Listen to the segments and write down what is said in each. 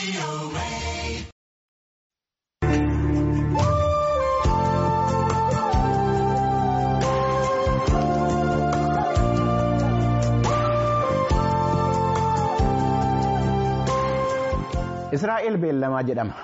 Israa'el beellamaa jedhama.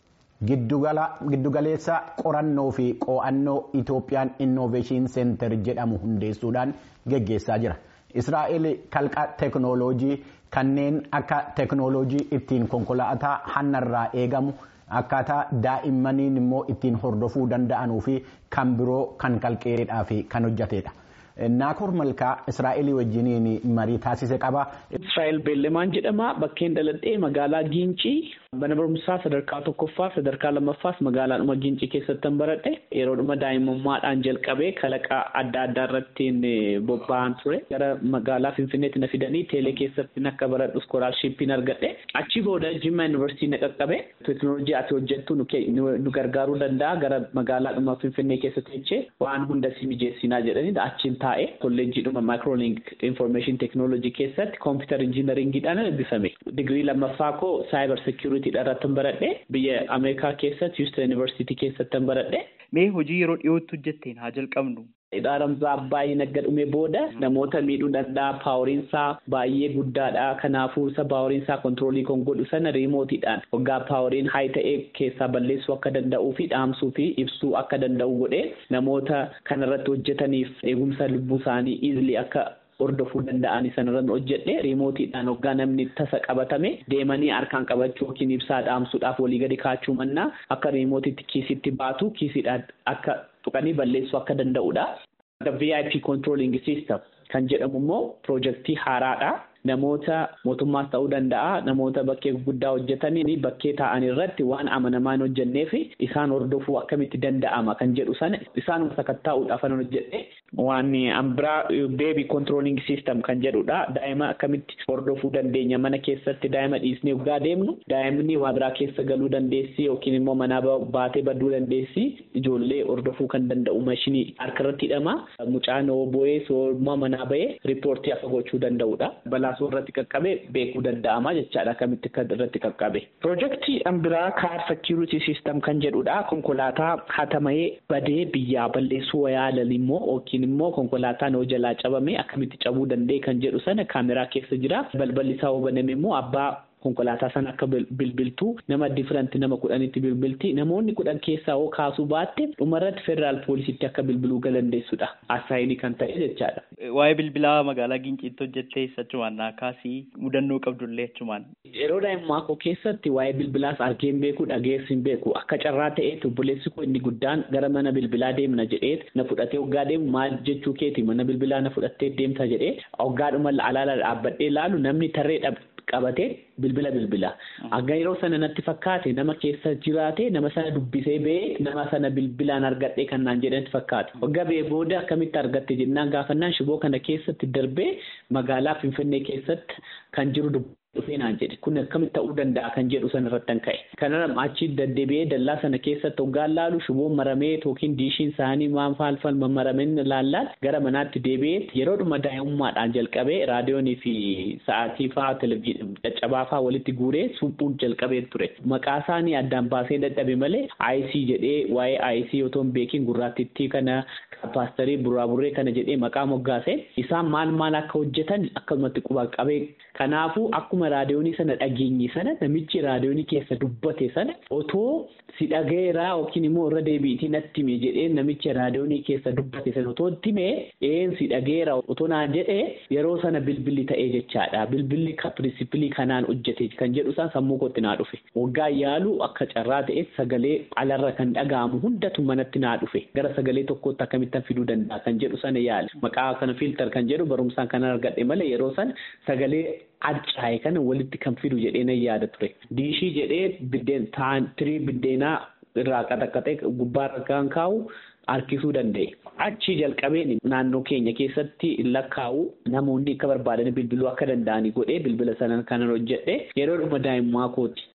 Giddugaleessa qorannoo fi qo'annoo Itoophiyaan Innoveeshin Seentar jedhamu hundeessuudhaan geggeessaa jira. Israa'el kalqa teeknooloojii kanneen akka teeknooloojii ittiin konkolaataa hannarraa eegamu akkaataa daa'immaniin immoo ittiin hordofuu danda'anuu fi kan biroo kan kalqeedhaa fi kan hojjetedha. Naakoor Malkaa Israa'elii wajjiniin marii taasise qaba. Israa'el Beellamaan jedhama. Bakkeen dhaladhee magaalaa Giincii mana barumsaa sadarkaa tokkoffaa sadarkaa lammaffaas magaalaadhuma Giincii keessatti baradhe yeroodhuma daa'imummaadhaan jalqabee kalaqa adda addaa irratti bobba'an ture. Gara magaalaa Finfinneetti na fidanii teelee keessatti akka baradhu iskoolaarshiippiin argadhe. Achi booda Jimma Yuunivarsiitii na qaqqabe. Teeknooloojii ati hojjettu nu gargaaruu danda'a gara magaalaadhuma Finfinnee keessatti jechee waan hunda si mijeessinaa jedhanii achiin taa'e kolleejjiidhuma maayikroolink information teknoolojii keessatti kompiitar injiinaringiidhaan eebbifame. Digirii lammaffaa koo saayibar seekiyuriitiidha irratti baradhe biyya Ameerikaa keessatti Houston Yuunivarsiitii keessatti baradhe. Mee hojii yeroo dhiyootti hojjetteen haa jalqabnu. Dhaaramsaa baay'ee nagga dhume booda namoota miidhuu danda'a paaworiinsaa baay'ee guddaadha kanaafuu isa paaworiinsaa kontiroolii kan godhu sana riimootiidhaan waggaa paaworiin haay ta'ee keessaa balleessuu akka danda'uu fi dhaamsuu fi ibsuu akka danda'u godhee namoota kanarratti hojjetaniif eegumsa lubbuu isaanii iizilii akka hordofuu danda'an sanarratti hojjedhe riimootiidhaan waggaa namni tasa qabatame deemanii harkaan qabachuu yookiin ibsaa dhaamsuudhaaf walii gadi kaachuu mannaa akka riimootiitti kiisitti baatu kiisiidhaan akka tuqanii balleessuu akka danda'udha. VIP controlling system kan jedhamu immoo piroojeektii haaraadha. Namoota mootummaas ta'uu danda'a namoota bakkee guddaa hojjetanii bakkee taa'an irratti waan amanamaa hin hojjennee fi isaan hordofuu akkamitti danda'ama kan jedhu sana isaanuma sakattaa'uudhaaf kan hojjedhe waan ambiraa beebii kontirooliing siistem kan jedhudha daa'ima akkamitti hordofuu dandeenya mana keessatti daa'ima dhiisnee waggaa deemnu daa'imni waa biraa keessa galuu dandeessi yookiin immoo manaa baatee baduu dandeessi ijoollee hordofuu kan danda'u mashinii harkarratti hidhama mucaan bo'ee soormaa manaa bahee riippoortii akka gochuu danda'udha. Balaasoo irratti qaqqabe beekuu danda'ama jechaadha akkamitti kan irratti qaqqabe. Piroojeektii ambiraa kaar seekiyuriitii siistem kan jedhudha konkolaataa hatamayee badee biyyaa balleessuu yaalan immoo yookiin immoo konkolaataan hoo jalaa cabame akkamitti cabuu danda'e kan jedhu sana kaameraa keessa jira balballi isaa hoo baname immoo abbaa konkolaataa sana akka bilbiltuu nama difiranti nama kudhanitti bilbilti namoonni kudhan keessaa hoo kaasuu baatte dhumarratti federaal poolisitti akka bilbiluu galandeessudha asaayinii kan ta'e jechaadha. Waa'ee bilbilaa magaalaa Ginciitti hojjettee achumaan naa kaasii mudannoo qabdullee achumaan. Yeroo daa'imummaa koo keessatti waa'ee bilbilaas argeen beeku dhageessi hin beeku akka carraa ta'ee obboleessi koo inni guddaan gara mana bilbilaa deemna jedhee na fudhatee hoggaa deemu maal jechuu keeti mana bilbilaa na fudhattee deemta jedhee hoggaadhuma alaala dhaabbadhee laalu namni tarree qabatee bilbila bilbila. Akka yeroo sana natti fakkaate nama keessa jiraate nama sana dubbisee ba'ee nama sana bilbilaan argadhee kan naan jedhanitti fakkaate. Waggaa ba'ee booda akkamitti argatte jennaan gaafannaan shiboo kana keessatti darbee magaalaa Finfinnee keessatti kan jiru dhufee naan jedhe kun akkamitti ta'uu danda'a kan jedhu sana irratti ka'e. Kana achi deddeebi'ee dallaa sana keessatti hoggaan laalu shiboon maramee yookiin diishiin isaanii maan faalfal mammarameen laallaan gara manaatti deebi'ee yeroodhuma daa'imummaadhaan jalqabee raadiyoonii fi sa'aatii fa'aa televizyiinii caccabaa fa'aa walitti guuree suphuun jalqabee ture. Maqaa isaanii addaan baasee dadhabe malee IC jedhee waa'ee IC otoo hin beekin gurraatittii kana paasterii buraaburree kana jedhee maqaa moggaase isaan maal maal akka hojjetan akkasumatti quba qabee kanaafuu akkuma raadiyoonii sana dhageenye sana namichi raadiyoonii keessa dubbate sana otoo si dhagayeeraa yookiin immoo irra deebiitii natti hime jedhee namicha raadiyoonii keessa dubbate sana otoo itti hime een si dhagayeera otoo naan jedhee yeroo sana bilbilli ta'ee jechaadha bilbilli pirinsipilii kanaan hojjete kan jedhu isaan sammuu kootti naa dhufe waggaa yaalu akka carraa ta'e sagalee alarra kan dhaga'amu hundatu manatti naa dhufe gara sagalee tokkootti akkamittan fiduu danda'a kan jedhu sana yaala maqaa kana filtar kan jedhu barumsaan kan argadhe malee yeroo sana sagalee adcaa'e kana walitti kan fidu jedhee nan yaada ture diishii jedhee biddeen tirii biddeenaa irraa qaxaqaxee gubbaarra kan kaa'u harkisuu danda'e. Achi jalqabeen naannoo keenya keessatti lakkaa'u namoonni akka barbaadan bilbiluu akka danda'anii godhee bilbila sana kanan hojjedhe yeroo dhuma daa'imummaa kooti.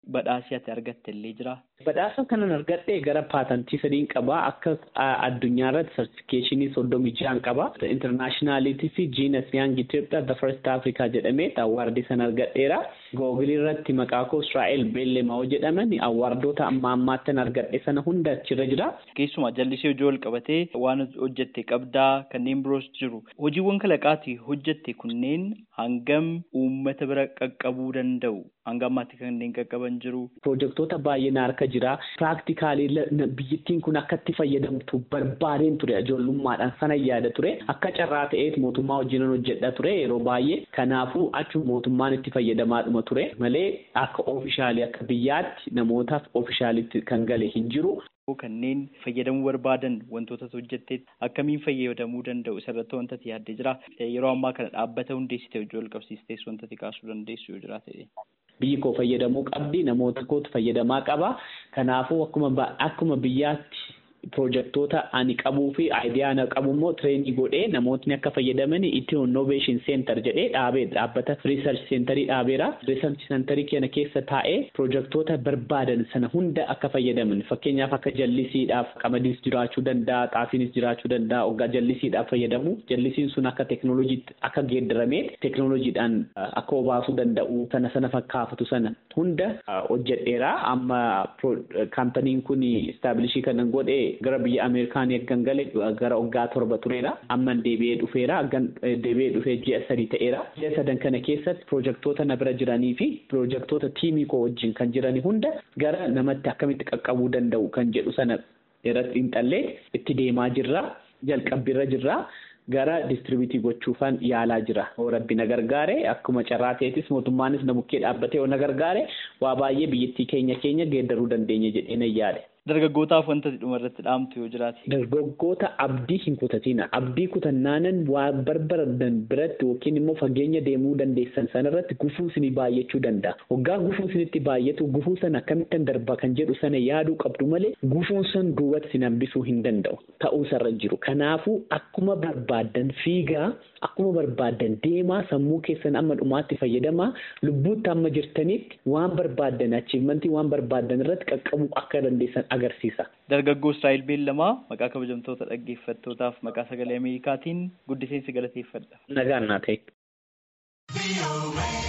badhaasii ati argatte illee jira. Badhaasa kanan argadhe gara paatantii sadiin qaba. Akka addunyaa irratti sartifikeeshinii soddomii ja'an qaba. Intarnaashinaalitii fi jiinas yaang Itoophiyaa the first Africa jedhamee awwaardii sana argadheera. Googilii irratti maqaa koo Israa'el Beellemaa jedhaman awwaardoota amma ammaattan argadhe sana hunda achirra jira. Keessumaa jallisii hojii wal qabatee waan hojjette qabdaa kanneen biroos jiru. Hojiiwwan kalaqaatii hojjette kunneen hangam uummata bira qaqqabuu danda'u? Hanga ammaatti kanneen qaqqaban jiru. Pirojektoota baay'een harka jira. Piraaktikaalii biyyattiin kun akka itti fayyadamtu barbaadeen ture ijoollummaadhaan sana yaada ture. Akka carraa ta'eet mootummaa wajjin hojjedha ture yeroo baay'ee. Kanaafuu achuma mootummaan itti fayyadamaadhuma ture malee akka oofishaalii akka biyyaatti namootaaf oofishaalitti kan gale hin jiru. Kanneen fayyadamuu barbaadan wantoota hojjettee akkamiin fayyadamuu danda'u isarratti wanta ati yaaddee jira. Yeroo ammaa kana dhaabbata hundeessitee hojii wal qabsiistees wanta ati kaasuu dandeessu yoo jira ta'e. Biyyi koo fayyadamuu qabdi namoota kootu fayyadamaa qaba. Kanaafuu akkuma akkuma biyyaatti pirojektoota ani qabuu fi aayidiyaa ana qabu immoo tireenii godhee namootni akka fayyadaman itti innoveeshin seentar jedhee dhaabee dhaabbata riisarch seentarii dhaabeera. Riisarch seentarii kana keessa taa'ee pirojektoota barbaadan sana hunda akka fayyadaman fakkeenyaaf akka jallisiidhaaf qamadiis jiraachuu danda'a xaafiinis jiraachuu danda'a hoggaa jallisiidhaaf fayyadamu jallisiin sun akka teeknooloojiitti akka geeddaramee teeknooloojiidhaan akka obaasuu danda'u sana sana fakkaafatu sana hunda hojjedheera amma kaampaniin kun istaabilishii kanan godhee gara biyya Ameerikaan eeggan gale gara waggaa torba tureera. Amma deebi'ee dhufeera. Deebi'ee dhufee ji'a sadii ta'eera. Ji'a sadan kana keessatti pirojektoota na bira jiranii fi pirojektoota tiimii koo wajjin kan jiranii hunda gara namatti akkamitti qaqqabuu danda'u kan jedhu sana irratti xiinxallee itti deemaa jirra. Jalqabbiirra jirra. Gara distribiitii gochuufan yaalaa jira. Oo rabbi na gargaare akkuma carraa ta'etis mootummaanis na bukkee dhaabbatee oo na gargaare waa baay'ee biyyattii keenya keenya geeddaruu dandeenya jedhee na yaade. Dargaggootaaf wanta dhuma irratti dhaamtu yoo jiraate. Dargaggoota abdii hin kutatina. Abdii kutannaanan waa barbaadan biratti yookiin immoo fageenya deemuu dandeessan sanarratti gufuu isinii baay'achuu danda'a. Waggaa gufuu isinitti baay'atu gufuu sana akkamittan darba kan jedhu sana yaaduu qabdu malee gufuun san duubatti isin hambisuu hin danda'u. Ta'uusarra jiru. Kanaafuu akkuma barbaadan fiigaa akkuma barbaadan deemaa sammuu keessan amma dhumaatti fayyadamaa lubbuutti amma jirtanitti waan barbaadan achiivmentii waan barbaadan irratti qaqqabuu akka dandeessan agarsiisa. Dargaggoo Israa'el Beellamaa maqaa kabajamtoota dhaggeeffattootaaf maqaa sagalee Ameerikaatiin guddiseensi galateeffadha. Nagaan naa ta'e.